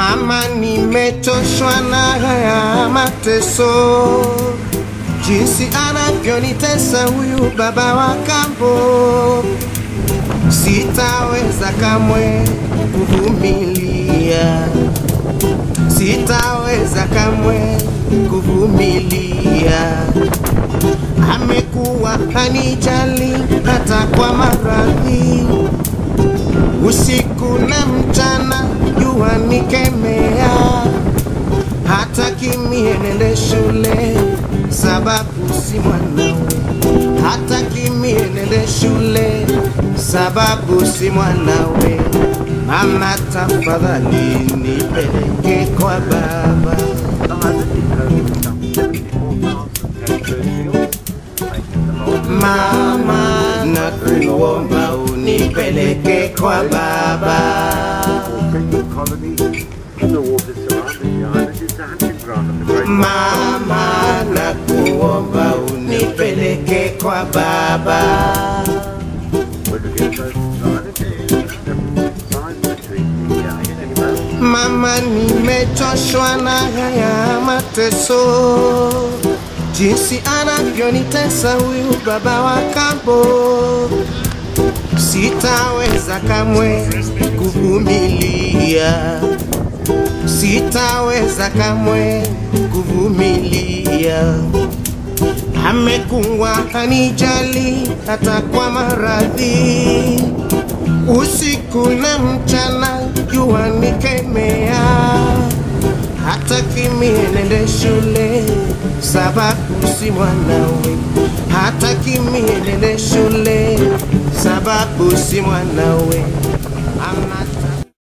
Mama, nimechoshwa na haya mateso, jinsi anavyonitesa huyu baba wa kambo. Sitaweza kamwe kuvumilia, sitaweza kamwe kuvumilia. Amekuwa hanijali hata kwa maradhi usiku na mchana, jua nikemea, hata kimie nende shule, sababu si mwanawe. Hata kimie nende shule, sababu si mwanawe. Mama, tafadhali nipeleke kwa baba. Mama, nakuomba unipeleke kwa baba. Mama, nakuomba unipeleke kwa baba. Mama, nimechoshwa na haya mateso, jinsi anavyonitesa huyu baba wa kambo. Sitaweza kamwe kuvumilia, sitaweza kamwe kuvumilia. Amekuwa hanijali hata kwa maradhi, usiku na mchana, jua nikemea, hata kimie nende shule, sababu si mwanawe. Hata kimie nende shule, sababu si mwanawe.